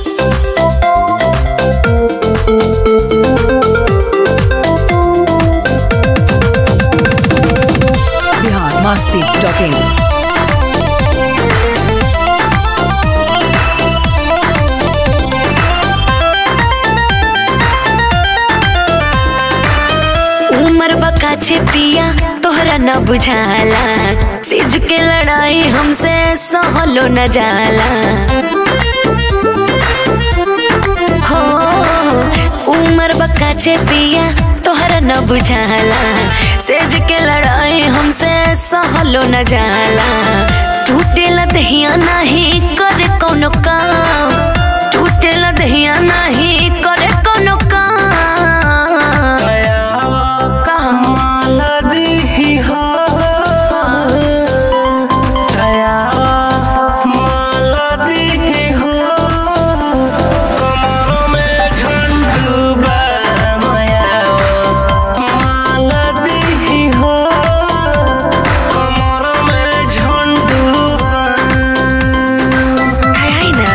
Bihar Masti dot in उमर बकाछे पिया तोहरा न बुझाला तेज के लड़ाई हमसे सहलो न जाला हो उमर बकाछे पिया तोहरा न बुझाला तेज के लड़ाई हमसे सहलो न जाला टूटेला दहिया नाही करे कोनो काम टूटेला दहिया नाही करे कोनो काम कहाँ हाय हाय ना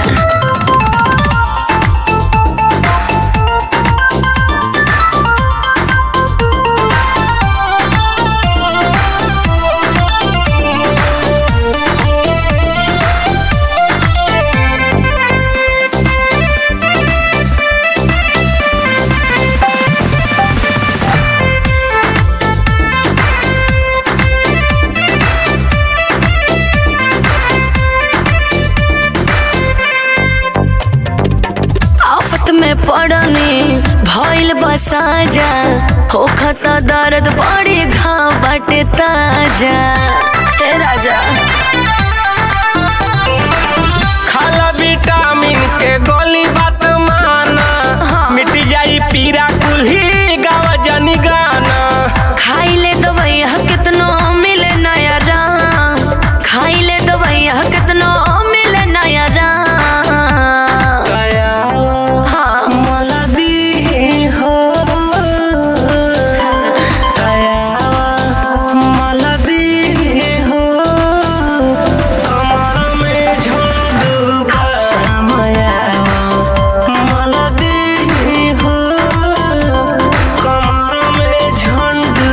आफत में पड़नी भइल बसाजा होखत दर्द बड़ी घाव बाटे ताजा हे राजा खाला विटामिन के गोली बात माना हाँ। मिट जाई पीरा कुल्ही गावा जनी गाना खाइले दवैया कितनो मिले नया राम खाइले दवैया कितनो मिले नया राम हाँ मलदी हो मलदी हो कमर में झुंडू माया मलदी हो कमर में झुंडू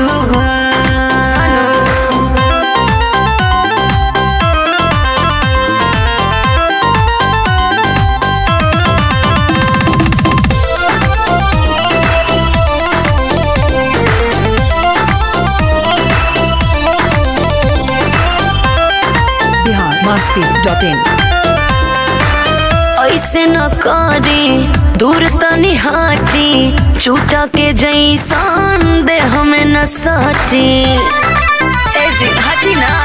बिहार मस्ती डॉट इन ऐसे न करी दूर तनी हटी छूटा के जैसान दे हमें न सटी ए जी हटी ना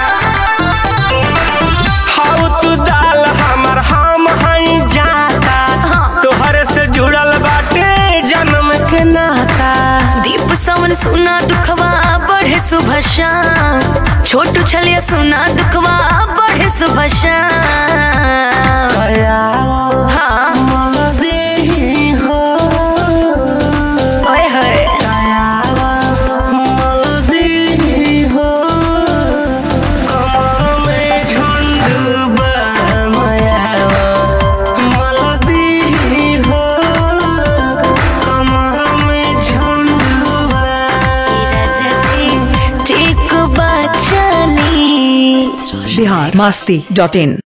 हाउ तू दाल हमर हम हई जाता हाँ। तोहरे से जुड़ल बाटे जन्म के नाता दीप सावन सुना दुखवा बढ़े सुबह शाम छोटू छलिया सुना दुखवा बढ़े सुबह शाम हाँ मलदी हो ओए होए मलदी हो कमर में झुंडू माया मलदी हो कमर में झुंडू राजा जी ठीक बात चली बिहार मस्ती डॉट इन